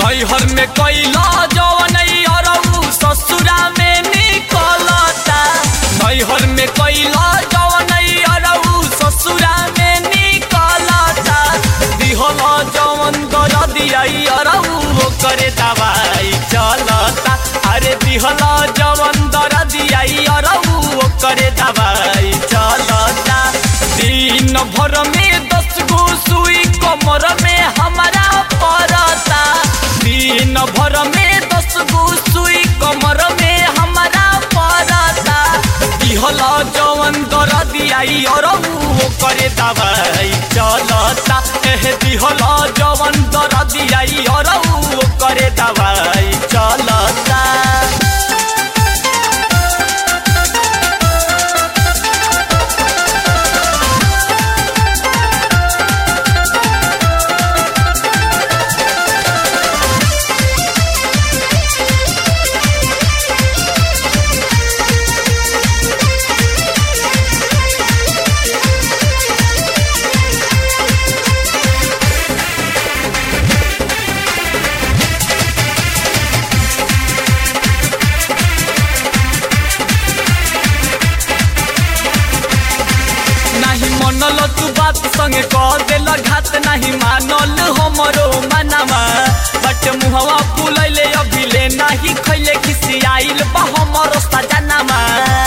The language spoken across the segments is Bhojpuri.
नैहर में कैला जवन अरऊ ससुरा में निकलता नैहर में कैला जवन अरऊ ससुरा में निकलता दिहल जवन कर दिया अरऊ करे दवाई चलता अरे दिहल जवन दर दिया अरऊ करे दवाई चलता दिन भर में दस गो सुई कमर में हमारा पड़ता दिन भर में दस गो सुई कमर में हमारा पड़ता दिहल जवन दर दिया अरऊ करे दवाई चलता एह दिहल जवन दर दिया अरऊ करे दवाई चलता नाही मनल तू बात संगे कह देल घात नहीं मानल हमरो मनावा बट मुहवा फुलैले अभिले नाही खैले खिसियाइल बा हमरो सजनामा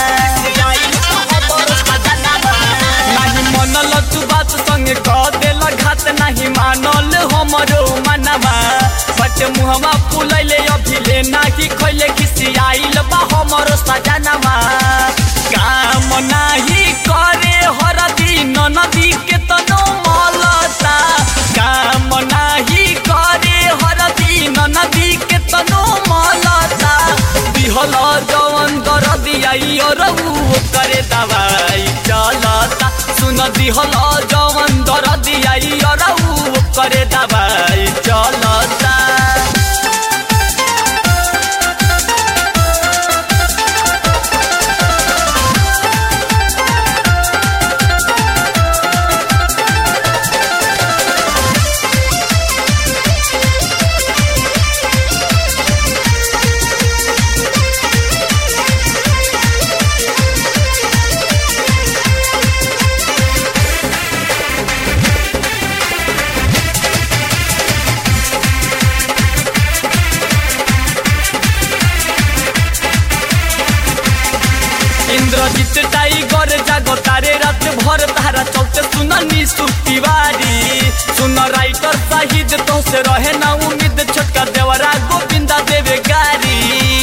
नाही मनल तू बात संगे कह देल घात नहीं मानल हमरो मनावा बट मुहवा फुलैले अभिले नाही खैले खिसियाइल बा हमरो सजनामा काम नाही करे हरदी नदी के तनो मलता काम नाही करे हरदी नदी के तनो मलता दिहल जवन दर दिया रऊ करे दवाई चलता सुन दिहल जवन दर दिया रऊ करे दवाई चलता इंद्रजीत टाइगर जागो तारे रात भर तारा चलते सुन निशु तिवारी सुन राइटर शाहिद तो से रहे ना उम्मीद छोटका देवरा गोविंदा देवे गारी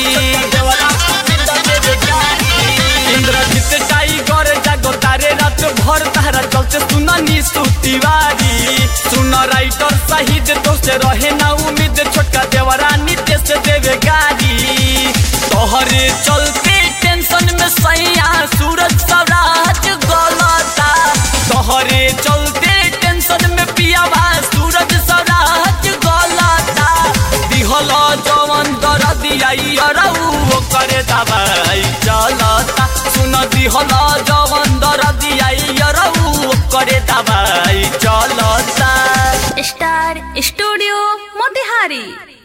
इंद्रजीत टाइगर जागो तारे रात भर तारा चलते सुन निशु तिवारी सुन राइटर शाहिद तो से रहे ना उम्मीद छोटका देवरा नितेश देवे गारी तोहरे चलते टेंशन में सैया सूरज सवराज गलता तोहरे चलते टेंशन में पियावा सूरज सवराज गलता दिहल जवन दर दिया रऊ करे दवाई चलता सुन दिहल जवन दर दिया रऊ करे दवाई चलता स्टार स्टूडियो मोतिहारी